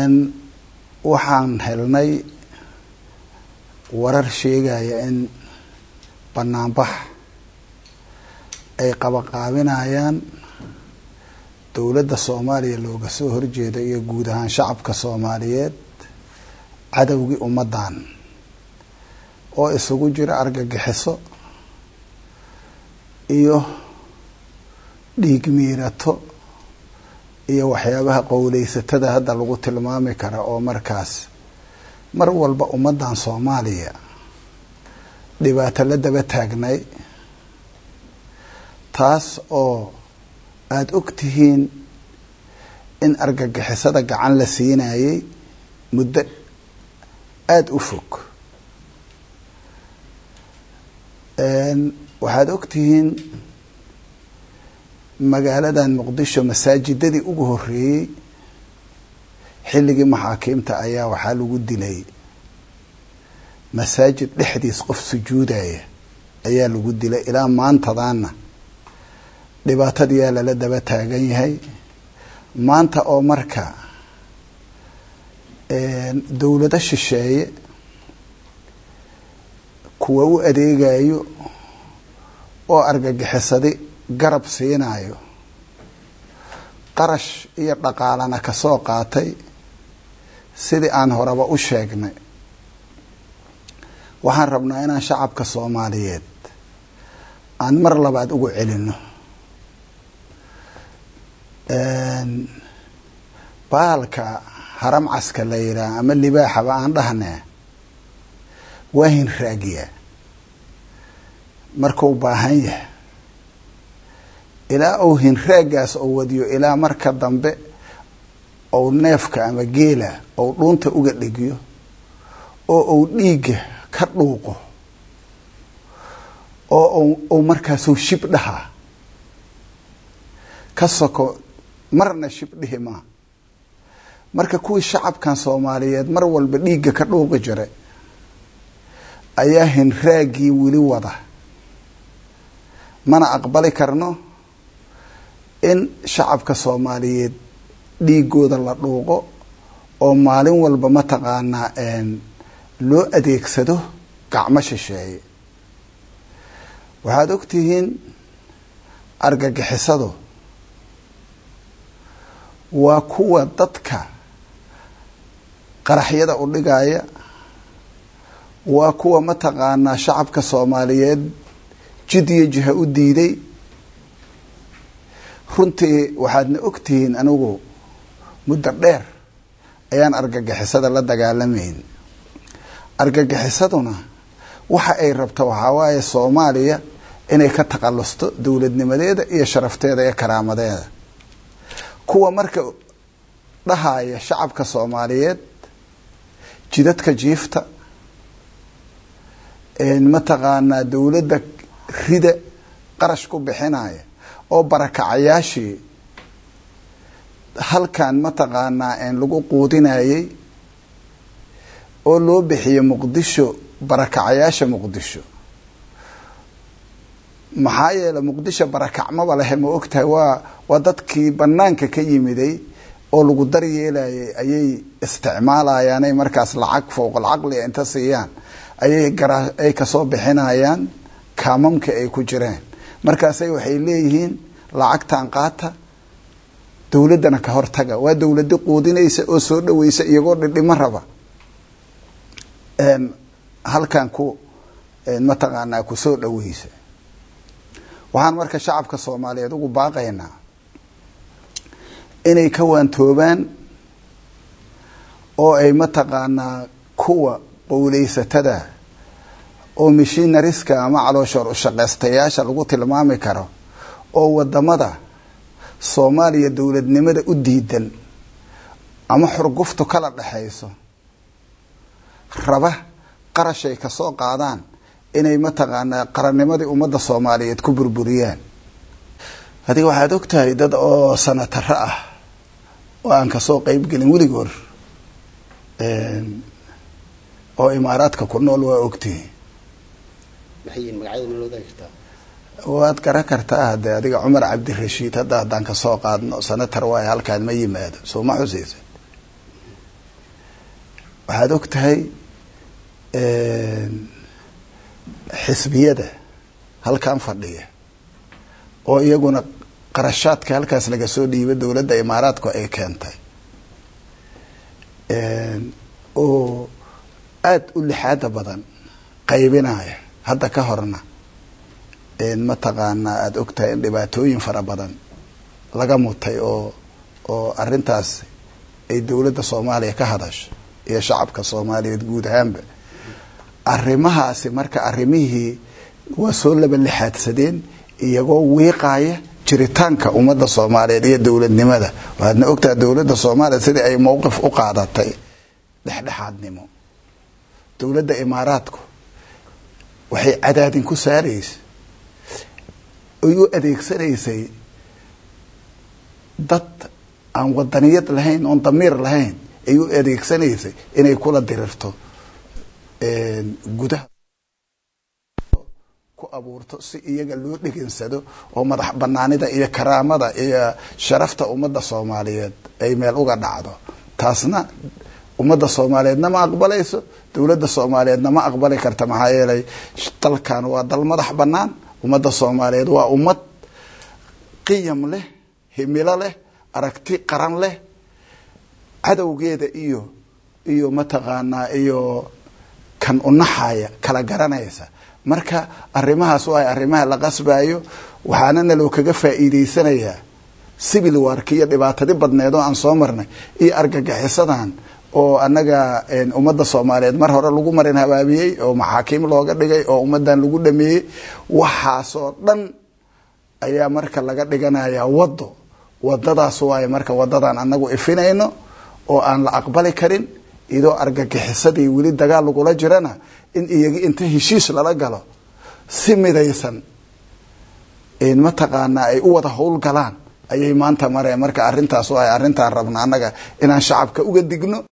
waxaan helnay warar sheegaya in banaanbax ay qabaqaabinayaan dowladda soomaaliya looga soo horjeeda iyo guud ahaan shacabka soomaaliyeed cadowgii ummaddan oo isugu jira argagixiso iyo dhiig miirato iyo waxyaabaha qowleysatada hadda lagu tilmaami kara oo markaas mar walba ummaddan soomaaliya dhibaato la daba taagnay taas oo aada og tihiin in argagixisada gacan la siinayay muddo aada u fog waxaad og tihiin magaaladan muqdisho masaajidadii ugu horeeyey xilligii maxaakiimta ayaa waxaa lagu dilay masaajid dhexdiis qof sujuudaya ayaa lagu dilay ilaa maantadaana dhibaatadiyaa lala daba taagan yahay maanta oo marka dowlado shisheeye kuwa u adeegayo oo argagixisadi garab siinayo qarash iyo dhaqaalana kasoo qaatay sidii aan horeba u sheegnay waxaan rabnaa inaan shacabka soomaaliyeed aan mar labaad ugu celino baalka haram caska la yidhaah ama libaaxaba aan dhahnee waa hinraagiyaa markuu baahan yahay ilaa uu hinraagaas oo wadiyo ilaa marka dambe ou neefka ama geela ou dhuunta uga dhigyo oo uu dhiigga ka dhuuqo oo uu markaasuu shib dhahaa ka soko marna shib dhihi maa marka kuwii shacabkan soomaaliyeed mar walba dhiigga ka dhuuqi jiray ayaa hinraagii weli wada mana aqbali karno in shacabka soomaaliyeed dhiigooda la dhuuqo oo maalin walba mataqaanaa loo adeegsado gacmo shisheeye waxaad og tihiin argagixisadu waa kuwa dadka qaraxyada u dhigaya waa kuwa mataqaanaa shacabka soomaaliyeed jid iyo jiha u diiday runtii waxaadna og tihiin anigu muddo dheer ayaan argagixisada la dagaalamayn argagixisaduna waxa ay rabta waxaa waaye soomaaliya inay ka takhalusto dowladnimadeeda iyo sharafteeda iyo karaamadeeda kuwa marka dhahaya shacabka soomaaliyeed jidadka jiifta mataqaanaa dowladda rida qarash ku bixinaya oo barakacayaashii halkan mataqaanaa lagu quudinayay oo loo bixiyey muqdisho barakacayaasha muqdisho maxaa yeele muqdisho barakacmaba lehe ma ogtahay waa waa dadkii banaanka ka yimiday oo lagu daryeelayay ayay isticmaalayaanay markaas lacag fowqal caqliga inta siiyaan ayay garaa ay kasoo bixinayaan kaamamka ay ku jireen markaasay waxay leeyihiin lacagtan qaata dowladdana ka hortaga waa dowladi quudinaysa oo soo dhaweysa iyagoo dhidhimo raba halkan ku mataqaanaa ku soo dhaweysa waxaan marka shacabka soomaaliyeed ugu baaqaynaa inay ka waantoobaan oo ay mataqaanaa kuwa qowleysatada oo mishinariska ama calooshoor ushaqeystayaasha lagu tilmaami karo oo wadamada soomaaliya dowladnimada u diidan ama xurguftu kala dhexayso raba qarashay kasoo qaadaan inay mataqaanaa qarannimadii ummadda soomaaliyeed ku burburiyaan adiga waxaad og tahay dad oo sanataro ah oo aan kasoo qeyb gelin weligoor oo imaaraadka ku nool waa ogtihi waad garan kartaa hade adiga cumar cabdirashiid hadda haddaan kasoo qaadno sanatar waay halkaan ma yimaado soo ma xuseysa waxaad og tahay xisbiyada halkan fadhiya oo iyaguna qarashaadka halkaas laga soo dhiiba dowladda imaaraadku ay keentay oo aada u lixaada badan qaybinaya hadda ka horna mataqaanaa aada og tahay in dhibaatooyin fara badan laga mutay oo oo arrintaas ay dowladda soomaaliya ka hadasho iyo shacabka soomaaliyeed guud ahaanba arrimahaasi marka arrimihii waa soo laba lixaadsadeen iyagoo wiiqaaya jiritaanka ummadda soomaaliyeed iyo dowladnimada waxaadna ogtaha dowladda soomaaliya sidii ay mowqif u qaadatay dhexdhexaadnimo dowladda imaaraadku waxay cadaadin ku saaraysa ay u adeegsanaysay dad aan wadaniyad lahayn oon damiir lahayn ay u adeegsanaysay inay kula dirirto gudaha ku abuurto si iyaga loo dhegansado oo madax banaanida iyo karaamada iyo sharafta ummadda soomaaliyeed ay meel uga dhacdo taasna ummadda soomaaliyeedna ma aqbalayso dowladda soomaaliyeedna ma aqbali karta maxaa yeelay dalkan waa dal madax banaan ummadda soomaaliyeed waa ummad qiyam leh himilo leh aragti qaran leh cadowgeeda iyo iyo mataqaanaa iyo kan unaxaya kala garanaysa marka arrimahaas waa arrimaha la qasbayo waxaana naloo kaga faa'iideysanayaa civil wark iyo dhibaatadi badneed oo aan soo marnay iyo argagixisadan oo annaga ummadda soomaaliyeed mar hore lagu marin habaabiyey oo maxaakiim looga dhigay oo ummaddan lagu dhameeyey waxaasoo dhan ayaa marka laga dhiganayaa waddo wadadaas waayo marka wadadan anagu ifinayno oo aan la aqbali karin idoo argagixisadii weli dagaal lagula jirana in iyagi inta heshiis lala galo si midaysan mataqaanaa ay u wada howlgalaan ayay maanta mareen marka arrintaas waayo arrintaan rabna annaga inaan shacabka uga digno